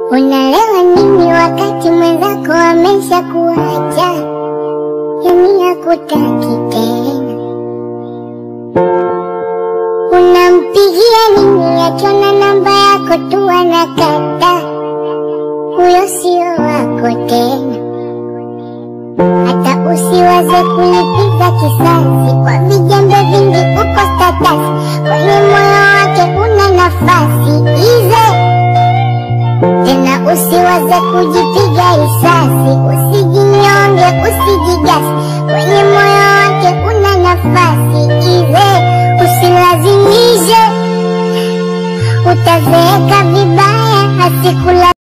Unalewa nini wakati mwenzako amesha kuacha, yani hakutaki tena? Unampigia nini akiona namba yako tu anakata? Huyo sio wako tena. Hata usiwaze kulipiza kisasi kwa vijembe vingi, uko status kwenye moyo wake una nafasi ize tena, usiwaze kujipiga risasi, usijinyonge, usijigasi, kwenye moyo wake una nafasi ize, usilazimishe, utazeeka vibaya, asikula